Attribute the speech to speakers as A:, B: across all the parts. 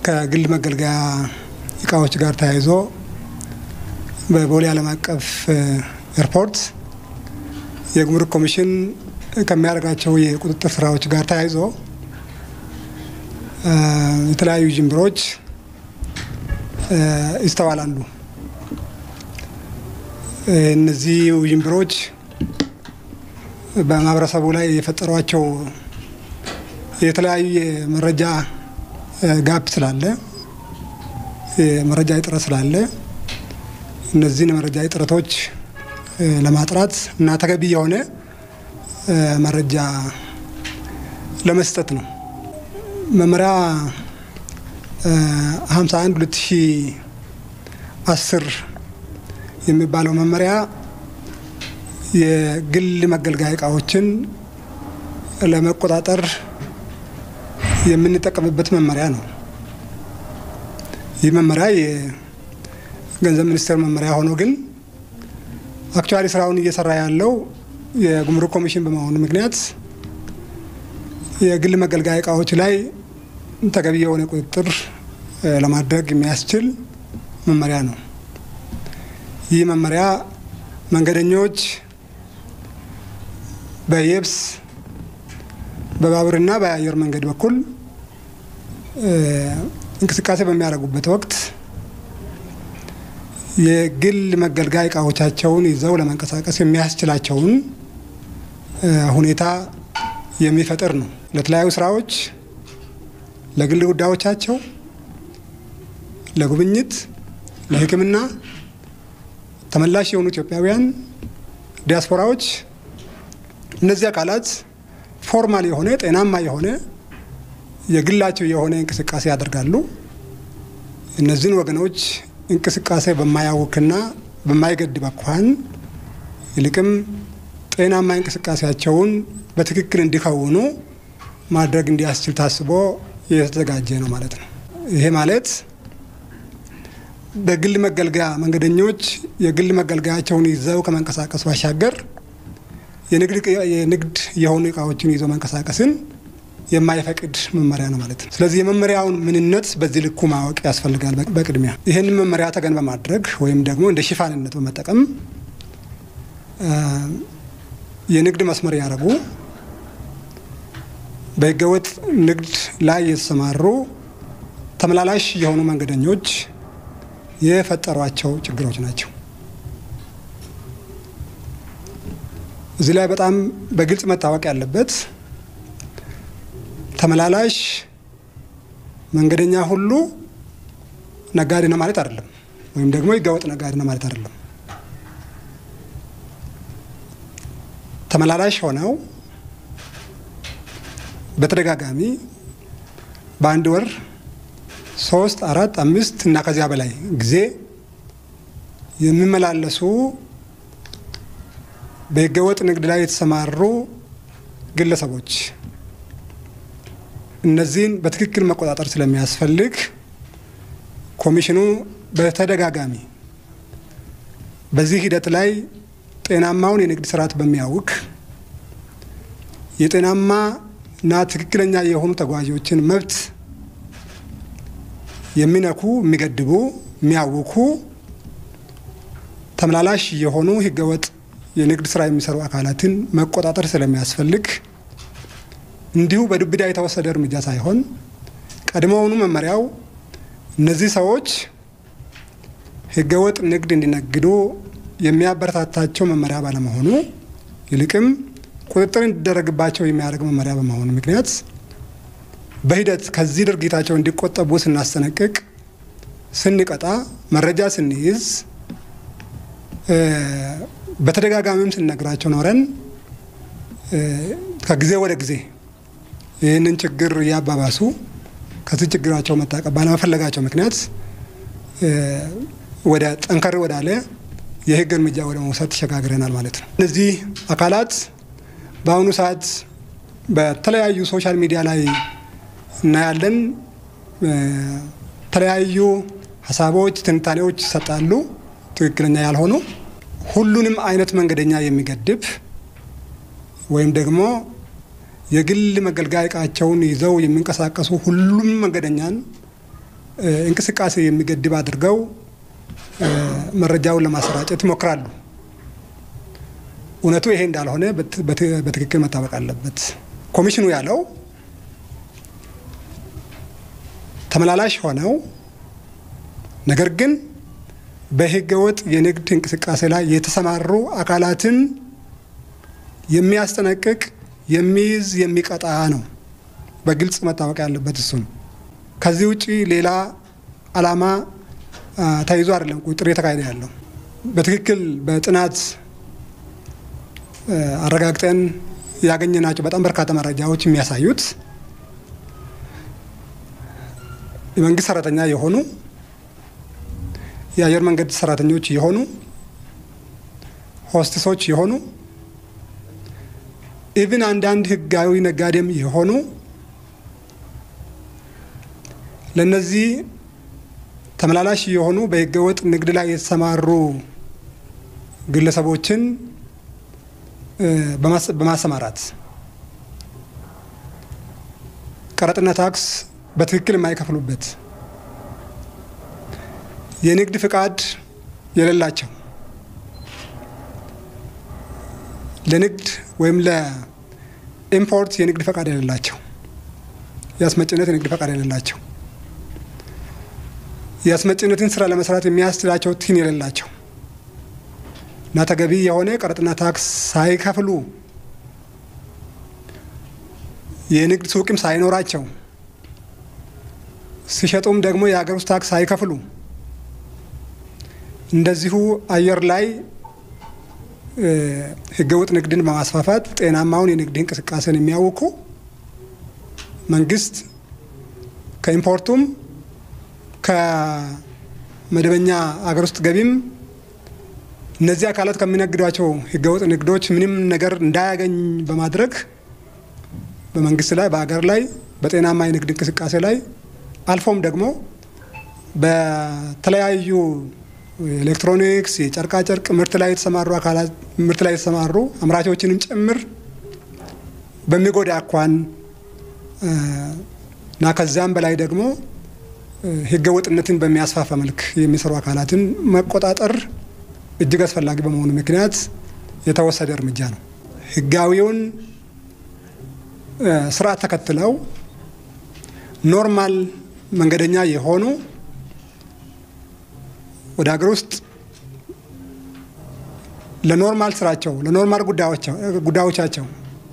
A: ከግል መገልገያ እቃዎች ጋር ተያይዞ በቦሌ ዓለም አቀፍ ኤርፖርት የጉምሩክ ኮሚሽን ከሚያደርጋቸው የቁጥጥር ስራዎች ጋር ተያይዞ የተለያዩ ጅምብሮች ይስተዋላሉ። እነዚህ ውዥንብሮች በማህበረሰቡ ላይ የፈጠሯቸው የተለያዩ የመረጃ ጋፕ ስላለ የመረጃ እጥረት ስላለ እነዚህን የመረጃ እጥረቶች ለማጥራት እና ተገቢ የሆነ መረጃ ለመስጠት ነው። መመሪያ 51 2010 የሚባለው መመሪያ የግል መገልገያ እቃዎችን ለመቆጣጠር የምንጠቀምበት መመሪያ ነው። ይህ መመሪያ የገንዘብ ሚኒስቴር መመሪያ ሆኖ ግን አክቹዋሊ ስራውን እየሰራ ያለው የጉምሩክ ኮሚሽን በመሆኑ ምክንያት የግል መገልገያ እቃዎች ላይ ተገቢ የሆነ ቁጥጥር ለማድረግ የሚያስችል መመሪያ ነው። ይህ መመሪያ መንገደኞች በየብስ በባቡርና በአየር መንገድ በኩል እንቅስቃሴ በሚያደርጉበት ወቅት የግል መገልገያ እቃዎቻቸውን ይዘው ለመንቀሳቀስ የሚያስችላቸውን ሁኔታ የሚፈጥር ነው። ለተለያዩ ስራዎች፣ ለግል ጉዳዮቻቸው፣ ለጉብኝት፣ ለሕክምና ተመላሽ የሆኑ ኢትዮጵያውያን ዲያስፖራዎች እነዚህ አካላት ፎርማል የሆነ ጤናማ የሆነ የግላቸው የሆነ እንቅስቃሴ ያደርጋሉ። እነዚህን ወገኖች እንቅስቃሴ በማያውክና በማይገድብ አኳኋን ይልቅም ጤናማ እንቅስቃሴያቸውን በትክክል እንዲከውኑ ማድረግ እንዲያስችል ታስቦ የተዘጋጀ ነው ማለት ነው። ይሄ ማለት በግል መገልገያ መንገደኞች የግል መገልገያቸውን ይዘው ከመንቀሳቀስ ባሻገር የንግድ የሆኑ እቃዎችን ይዘው መንቀሳቀስን የማይፈቅድ መመሪያ ነው ማለት ነው። ስለዚህ የመመሪያውን ምንነት በዚህ ልኩ ማወቅ ያስፈልጋል። በቅድሚያ ይህንን መመሪያ ተገን በማድረግ ወይም ደግሞ እንደ ሽፋንነት በመጠቀም የንግድ መስመር ያደረጉ በህገወጥ ንግድ ላይ የተሰማሩ ተመላላሽ የሆኑ መንገደኞች የፈጠሯቸው ችግሮች ናቸው። እዚህ ላይ በጣም በግልጽ መታወቅ ያለበት ተመላላሽ መንገደኛ ሁሉ ነጋዴ ነው ማለት አይደለም፣ ወይም ደግሞ ህገወጥ ነጋዴ ነው ማለት አይደለም። ተመላላሽ ሆነው በተደጋጋሚ በአንድ ወር ሶስት፣ አራት፣ አምስት እና ከዚያ በላይ ጊዜ የሚመላለሱ በህገወጥ ንግድ ላይ የተሰማሩ ግለሰቦች እነዚህን በትክክል መቆጣጠር ስለሚያስፈልግ ኮሚሽኑ በተደጋጋሚ በዚህ ሂደት ላይ ጤናማውን የንግድ ስርዓት በሚያውክ የጤናማ እና ትክክለኛ የሆኑ ተጓዦችን መብት የሚነኩ፣ የሚገድቡ፣ የሚያውኩ ተመላላሽ የሆኑ ህገወጥ የንግድ ስራ የሚሰሩ አካላትን መቆጣጠር ስለሚያስፈልግ እንዲሁ በዱብዳ የተወሰደ እርምጃ ሳይሆን ቀድሞውኑ መመሪያው እነዚህ ሰዎች ህገወጥ ንግድ እንዲነግዱ የሚያበረታታቸው መመሪያ ባለመሆኑ ይልቅም ቁጥጥር እንዲደረግባቸው የሚያደርግ መመሪያ በመሆኑ ምክንያት በሂደት ከዚህ ድርጊታቸው እንዲቆጠቡ ስናስጠነቅቅ፣ ስንቀጣ፣ መረጃ ስንይዝ፣ በተደጋጋሚም ስንነግራቸው ኖረን ከጊዜ ወደ ጊዜ ይህንን ችግር እያባባሱ ከዚህ ችግራቸው መታቀብ ባለመፈለጋቸው ምክንያት ወደ ጠንከር ወዳለ የህግ እርምጃ ወደ መውሰድ ተሸጋግረናል ማለት ነው። እነዚህ አካላት በአሁኑ ሰዓት በተለያዩ ሶሻል ሚዲያ ላይ እናያለን። የተለያዩ ሀሳቦች፣ ትንታኔዎች ይሰጣሉ፣ ትክክለኛ ያልሆኑ ሁሉንም አይነት መንገደኛ የሚገድብ ወይም ደግሞ የግል መገልገያ እቃቸውን ይዘው የሚንቀሳቀሱ ሁሉም መንገደኛን እንቅስቃሴ የሚገድብ አድርገው መረጃውን ለማሰራጨት ይሞክራሉ። እውነቱ ይሄ እንዳልሆነ በትክክል መታወቅ አለበት። ኮሚሽኑ ያለው ተመላላሽ ሆነው ነገር ግን በህገወጥ የንግድ እንቅስቃሴ ላይ የተሰማሩ አካላትን የሚያስጠነቅቅ የሚይዝ የሚቀጣ ነው። በግልጽ መታወቅ ያለበት እሱ ነው። ከዚህ ውጭ ሌላ ዓላማ ተይዞ አይደለም ቁጥጥር እየተካሄደ ያለው። በትክክል በጥናት አረጋግጠን ያገኘናቸው በጣም በርካታ መረጃዎች የሚያሳዩት የመንግስት ሰራተኛ የሆኑ የአየር መንገድ ሰራተኞች የሆኑ ሆስትሶች የሆኑ ኢቭን አንዳንድ ህጋዊ ነጋዴም የሆኑ ለነዚህ ተመላላሽ የሆኑ በህገወጥ ንግድ ላይ የተሰማሩ ግለሰቦችን በማሰማራት ቀረጥና ታክስ በትክክል የማይከፍሉበት የንግድ ፍቃድ የሌላቸው ለንግድ ወይም ለኢምፖርት የንግድ ፈቃድ የሌላቸው የአስመጭነት የንግድ ፈቃድ የሌላቸው የአስመጭነትን ስራ ለመስራት የሚያስችላቸው ቲን የሌላቸው እና ተገቢ የሆነ ቀረጥና ታክስ ሳይከፍሉ የንግድ ሱቅም ሳይኖራቸው ሲሸጡም ደግሞ የሀገር ውስጥ ታክስ ሳይከፍሉ እንደዚሁ አየር ላይ ህገወጥ ንግድን በማስፋፋት ጤናማውን የንግድ እንቅስቃሴን የሚያውኩ መንግስት ከኢምፖርቱም ከመደበኛ አገር ውስጥ ገቢም እነዚህ አካላት ከሚነግዷቸው ህገወጥ ንግዶች ምንም ነገር እንዳያገኝ በማድረግ በመንግስት ላይ በሀገር ላይ በጤናማ የንግድ እንቅስቃሴ ላይ አልፎም ደግሞ በተለያዩ ኤሌክትሮኒክስ፣ የጨርቃጨርቅ ምርት ላይ የተሰማሩ አካላት ምርት ላይ የተሰማሩ አምራቾችንም ጭምር በሚጎዳ አኳን እና ከዚያም በላይ ደግሞ ህገ ወጥነትን በሚያስፋፋ መልክ የሚሰሩ አካላትን መቆጣጠር እጅግ አስፈላጊ በመሆኑ ምክንያት የተወሰደ እርምጃ ነው። ህጋዊውን ስርዓት ተከትለው ኖርማል መንገደኛ የሆኑ ወደ ሀገር ውስጥ ለኖርማል ስራቸው ለኖርማል ጉዳዮቻቸው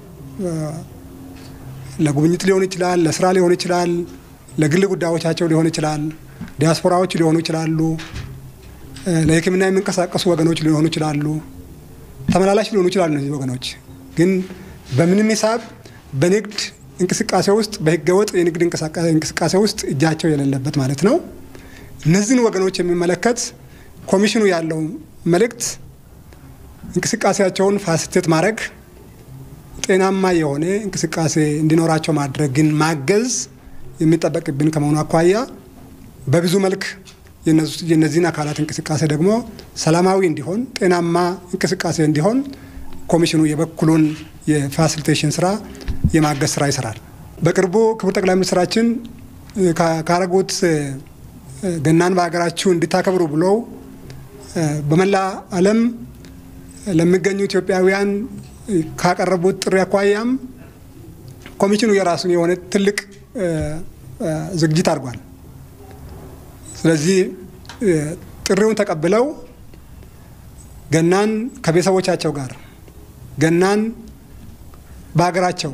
A: ለጉብኝት ሊሆን ይችላል፣ ለስራ ሊሆን ይችላል፣ ለግል ጉዳዮቻቸው ሊሆን ይችላል፣ ዲያስፖራዎች ሊሆኑ ይችላሉ፣ ለሕክምና የሚንቀሳቀሱ ወገኖች ሊሆኑ ይችላሉ፣ ተመላላሽ ሊሆኑ ይችላሉ። እነዚህ ወገኖች ግን በምንም ሂሳብ በንግድ እንቅስቃሴ ውስጥ በህገወጥ የንግድ እንቅስቃሴ ውስጥ እጃቸው የሌለበት ማለት ነው። እነዚህን ወገኖች የሚመለከት ኮሚሽኑ ያለው መልእክት እንቅስቃሴያቸውን ፋሲሊቴት ማድረግ፣ ጤናማ የሆነ እንቅስቃሴ እንዲኖራቸው ማድረግን ማገዝ የሚጠበቅብን ከመሆኑ አኳያ በብዙ መልክ የነዚህን አካላት እንቅስቃሴ ደግሞ ሰላማዊ እንዲሆን ጤናማ እንቅስቃሴ እንዲሆን ኮሚሽኑ የበኩሉን የፋሲሊቴሽን ስራ የማገዝ ስራ ይሰራል። በቅርቡ ክቡር ጠቅላይ ሚኒስትራችን ካረጉት ገናን በሀገራችሁ እንድታከብሩ ብለው በመላ ዓለም ለሚገኙ ኢትዮጵያውያን ካቀረቡት ጥሪ አኳያም ኮሚሽኑ የራሱን የሆነ ትልቅ ዝግጅት አድርጓል። ስለዚህ ጥሪውን ተቀብለው ገናን ከቤተሰቦቻቸው ጋር ገናን በሀገራቸው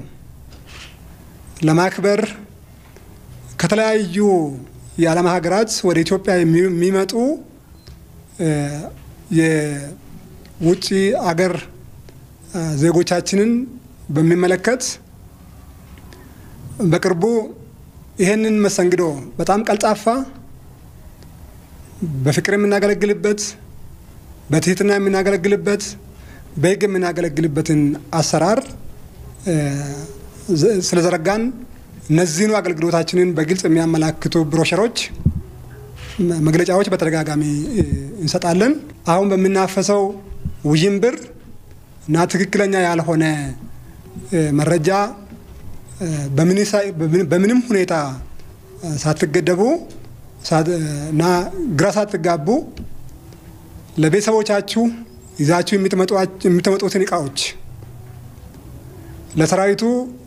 A: ለማክበር ከተለያዩ የዓለም ሀገራት ወደ ኢትዮጵያ የሚመጡ የውጭ አገር ዜጎቻችንን በሚመለከት በቅርቡ ይህንን መስተንግዶ በጣም ቀልጣፋ፣ በፍቅር የምናገለግልበት፣ በትህትና የምናገለግልበት፣ በሕግ የምናገለግልበትን አሰራር ስለዘረጋን እነዚህኑ አገልግሎታችንን በግልጽ የሚያመላክቱ ብሮሸሮች፣ መግለጫዎች በተደጋጋሚ እንሰጣለን። አሁን በምናፈሰው ውዥንብር እና ትክክለኛ ያልሆነ መረጃ በምንም ሁኔታ ሳትገደቡ እና ግራ ሳትጋቡ ለቤተሰቦቻችሁ ይዛችሁ የምትመጡትን እቃዎች ለሰራዊቱ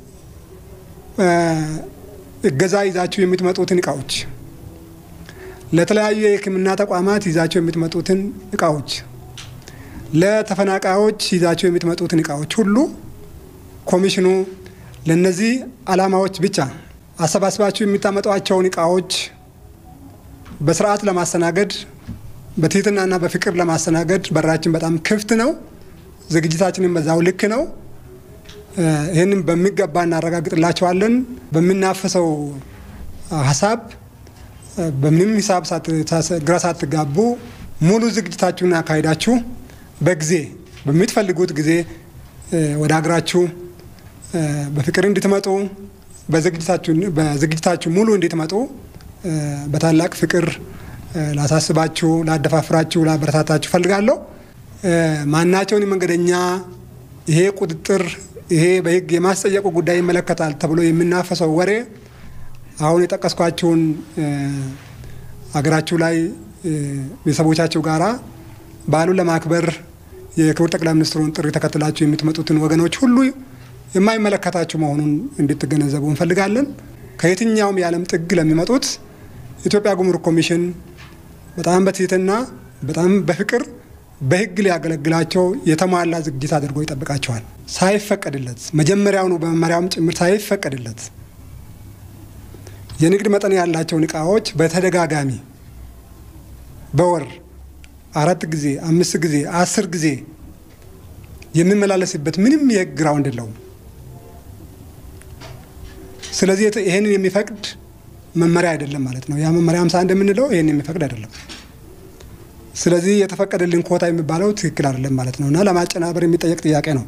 A: እገዛ ይዛችሁ የምትመጡትን እቃዎች ለተለያዩ የሕክምና ተቋማት ይዛችሁ የምትመጡትን እቃዎች ለተፈናቃዮች ይዛችሁ የምትመጡትን እቃዎች ሁሉ ኮሚሽኑ ለነዚህ ዓላማዎች ብቻ አሰባስባችሁ የምታመጧቸውን እቃዎች በስርዓት ለማስተናገድ በትህትናና በፍቅር ለማስተናገድ በራችን በጣም ክፍት ነው። ዝግጅታችንን በዛው ልክ ነው። ይህንን በሚገባ እናረጋግጥላቸዋለን። በምናፈሰው ሀሳብ በምንም ሂሳብ ግራ ሳትጋቡ ሙሉ ዝግጅታችሁን አካሂዳችሁ በጊዜ በምትፈልጉት ጊዜ ወደ ሀገራችሁ በፍቅር እንድትመጡ በዝግጅታችሁ ሙሉ እንድትመጡ በታላቅ ፍቅር ላሳስባችሁ፣ ላደፋፍራችሁ፣ ላበረታታችሁ ፈልጋለሁ። ማናቸውን መንገደኛ ይሄ ቁጥጥር ይሄ በሕግ የማስጠየቁ ጉዳይ ይመለከታል ተብሎ የምናፈሰው ወሬ አሁን የጠቀስኳችሁን አገራችሁ ላይ ቤተሰቦቻችሁ ጋራ በዓሉን ለማክበር የክቡር ጠቅላይ ሚኒስትሩን ጥሪ ተከትላችሁ የምትመጡትን ወገኖች ሁሉ የማይመለከታችሁ መሆኑን እንድትገነዘቡ እንፈልጋለን። ከየትኛውም የዓለም ጥግ ለሚመጡት ኢትዮጵያ ጉምሩክ ኮሚሽን በጣም በትህትና በጣም በፍቅር በሕግ ሊያገለግላቸው የተሟላ ዝግጅት አድርጎ ይጠብቃቸዋል። ሳይፈቀድለት መጀመሪያውኑ በመመሪያውም ጭምር ሳይፈቀድለት የንግድ መጠን ያላቸውን እቃዎች በተደጋጋሚ በወር አራት ጊዜ፣ አምስት ጊዜ፣ አስር ጊዜ የሚመላለስበት ምንም የህግ ግራውንድ የለውም። ስለዚህ ይህንን የሚፈቅድ መመሪያ አይደለም ማለት ነው። ያ መመሪያ ሃምሳ እንደምንለው ይህን የሚፈቅድ አይደለም። ስለዚህ የተፈቀደልን ኮታ የሚባለው ትክክል አይደለም ማለት ነው እና ለማጨናበር የሚጠየቅ ጥያቄ ነው።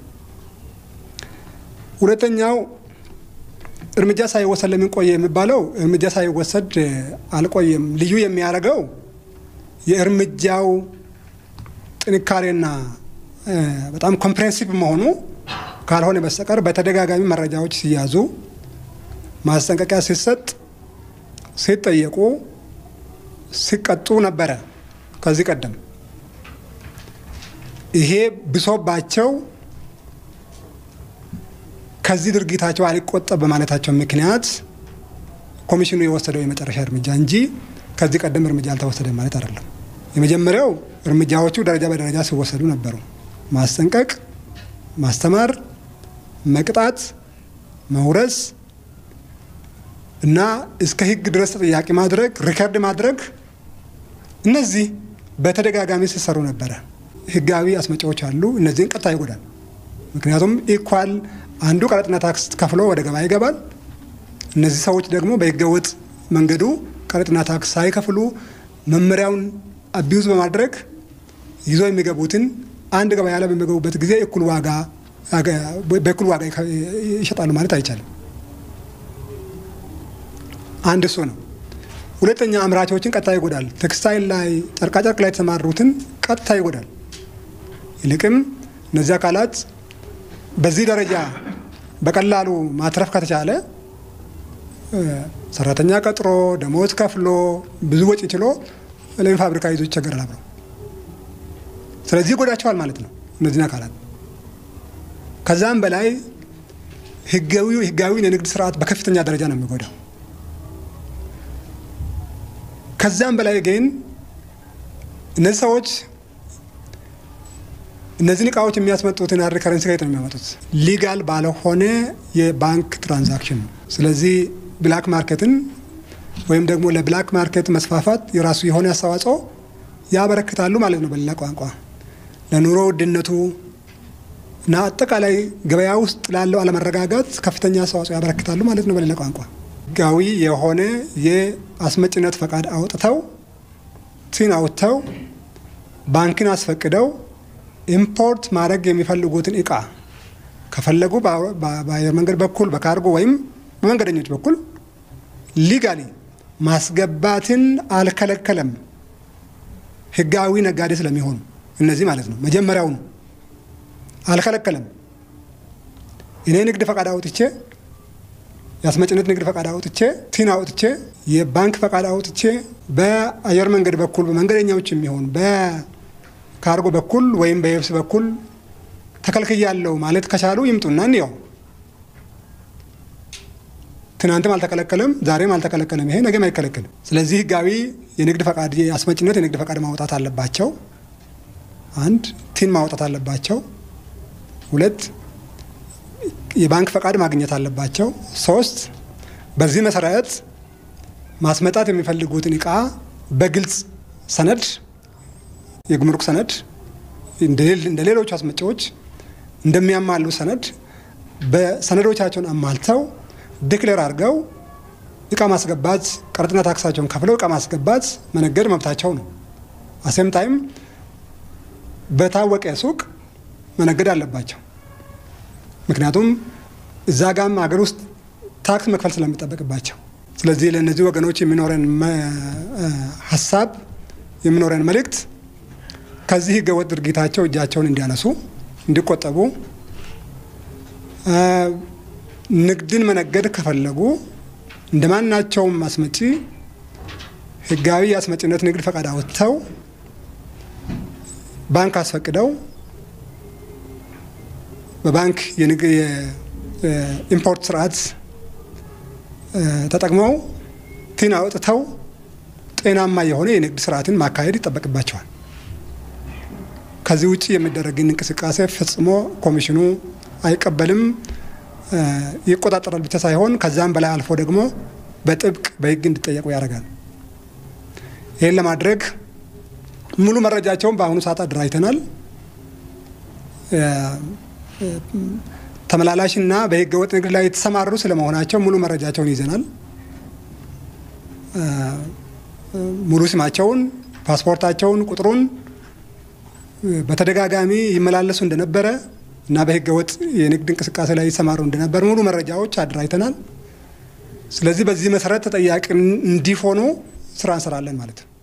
A: ሁለተኛው እርምጃ ሳይወሰድ ለምን ቆየ የሚባለው እርምጃ ሳይወሰድ አልቆየም። ልዩ የሚያደርገው የእርምጃው ጥንካሬና በጣም ኮምፕሬንሲቭ መሆኑ ካልሆነ በስተቀር በተደጋጋሚ መረጃዎች ሲያዙ፣ ማስጠንቀቂያ ሲሰጥ፣ ሲጠየቁ፣ ሲቀጡ ነበረ። ከዚህ ቀደም ይሄ ብሶባቸው ከዚህ ድርጊታቸው አልቆጠብ በማለታቸው ምክንያት ኮሚሽኑ የወሰደው የመጨረሻ እርምጃ እንጂ ከዚህ ቀደም እርምጃ አልተወሰደም ማለት አይደለም። የመጀመሪያው እርምጃዎቹ ደረጃ በደረጃ ሲወሰዱ ነበሩ። ማስጠንቀቅ፣ ማስተማር፣ መቅጣት፣ መውረስ እና እስከ ሕግ ድረስ ተጠያቂ ማድረግ፣ ሪከርድ ማድረግ እነዚህ በተደጋጋሚ ሲሰሩ ነበረ። ሕጋዊ አስመጪዎች አሉ። እነዚህን ቀጥታ ይጎዳል። ምክንያቱም ኢኳል አንዱ ቀረጥና ታክስ ከፍሎ ወደ ገበያ ይገባል። እነዚህ ሰዎች ደግሞ በህገወጥ መንገዱ ቀረጥና ታክስ ሳይከፍሉ መመሪያውን አቢዩዝ በማድረግ ይዞ የሚገቡትን አንድ ገበያ ላይ በሚገቡበት ጊዜ እኩል ዋጋ በእኩል ዋጋ ይሸጣሉ ማለት አይቻልም። አንድ እሱ ነው። ሁለተኛ አምራቾችን ቀጥታ ይጎዳል። ቴክስታይል ላይ ጨርቃጨርቅ ላይ የተሰማሩትን ቀጥታ ይጎዳል። ይልቅም እነዚህ አካላት በዚህ ደረጃ በቀላሉ ማትረፍ ከተቻለ ሰራተኛ ቀጥሮ ደሞዝ ከፍሎ ብዙ ወጪ ችሎ ለምን ፋብሪካ ይዞ ይቸገራል አብረው። ስለዚህ ይጎዳቸዋል ማለት ነው እነዚህን አካላት። ከዛም በላይ ህጋዊውን የንግድ ስርዓት በከፍተኛ ደረጃ ነው የሚጎዳው። ከዛም በላይ ግን እነዚህ ሰዎች እነዚህን እቃዎች የሚያስመጡትን ሃርድ ከረንሲ ከየት ነው የሚያመጡት? ሊጋል ባለሆነ የባንክ ትራንዛክሽን ነው። ስለዚህ ብላክ ማርኬትን ወይም ደግሞ ለብላክ ማርኬት መስፋፋት የራሱ የሆነ አስተዋጽኦ ያበረክታሉ ማለት ነው። በሌላ ቋንቋ ለኑሮ ውድነቱ እና አጠቃላይ ገበያ ውስጥ ላለው አለመረጋጋት ከፍተኛ አስተዋጽኦ ያበረክታሉ ማለት ነው። በሌላ ቋንቋ ህጋዊ የሆነ የአስመጭነት ፈቃድ አውጥተው ቲን አውጥተው ባንክን አስፈቅደው ኢምፖርት ማድረግ የሚፈልጉትን እቃ ከፈለጉ በአየር መንገድ በኩል በካርጎ ወይም በመንገደኞች በኩል ሊጋሊ ማስገባትን አልከለከለም። ህጋዊ ነጋዴ ስለሚሆኑ እነዚህ ማለት ነው። መጀመሪያውኑ አልከለከለም። እኔ ንግድ ፈቃድ አውጥቼ የአስመጭነት ንግድ ፈቃድ አውጥቼ ቲን አውጥቼ የባንክ ፈቃድ አውጥቼ በአየር መንገድ በኩል በመንገደኛዎች የሚሆን በካርጎ በኩል ወይም በየብስ በኩል ተከልክያለሁ ማለት ከቻሉ ይምጡና እንየው። ትናንትም አልተከለከለም፣ ዛሬም አልተከለከለም። ይሄ ነገም አይከለከልም። ስለዚህ ህጋዊ የንግድ ፈቃድ የአስመጭነት የንግድ ፈቃድ ማውጣት አለባቸው። አንድ ቲን ማውጣት አለባቸው። ሁለት የባንክ ፈቃድ ማግኘት አለባቸው። ሶስት በዚህ መሰረት ማስመጣት የሚፈልጉትን እቃ በግልጽ ሰነድ የጉምሩክ ሰነድ እንደ ሌሎቹ አስመጪዎች እንደሚያማሉ ሰነድ በሰነዶቻቸውን አማልተው ዲክሌር አድርገው እቃ ማስገባት ቀረጥና ታክሳቸውን ከፍለው እቃ ማስገባት መነገድ መብታቸው ነው። አሴም ታይም በታወቀ ሱቅ መነገድ አለባቸው። ምክንያቱም እዛ ጋም ሀገር ውስጥ ታክስ መክፈል ስለሚጠበቅባቸው። ስለዚህ ለእነዚህ ወገኖች የሚኖረን ሀሳብ የሚኖረን መልእክት ከዚህ ህገወጥ ድርጊታቸው እጃቸውን እንዲያነሱ፣ እንዲቆጠቡ ንግድን መነገድ ከፈለጉ እንደ ማናቸውም አስመጪ ህጋዊ የአስመጪነት ንግድ ፈቃድ አውጥተው ባንክ አስፈቅደው በባንክ የኢምፖርት ስርዓት ተጠቅመው ቲን አውጥተው ጤናማ የሆነ የንግድ ስርዓትን ማካሄድ ይጠበቅባቸዋል። ከዚህ ውጭ የሚደረግን እንቅስቃሴ ፈጽሞ ኮሚሽኑ አይቀበልም፣ ይቆጣጠራል ብቻ ሳይሆን ከዛም በላይ አልፎ ደግሞ በጥብቅ በህግ እንዲጠየቁ ያደርጋል። ይህን ለማድረግ ሙሉ መረጃቸውን በአሁኑ ሰዓት አደራጅተናል። ተመላላሽና በህገ ወጥ ንግድ ላይ የተሰማሩ ስለመሆናቸው ሙሉ መረጃቸውን ይዘናል። ሙሉ ስማቸውን፣ ፓስፖርታቸውን፣ ቁጥሩን በተደጋጋሚ ይመላለሱ እንደነበረ እና በህገ ወጥ የንግድ እንቅስቃሴ ላይ ይሰማሩ እንደነበር ሙሉ መረጃዎች አደራጅተናል። ስለዚህ በዚህ መሰረት ተጠያቂ እንዲሆኑ ስራ እንሰራለን ማለት ነው።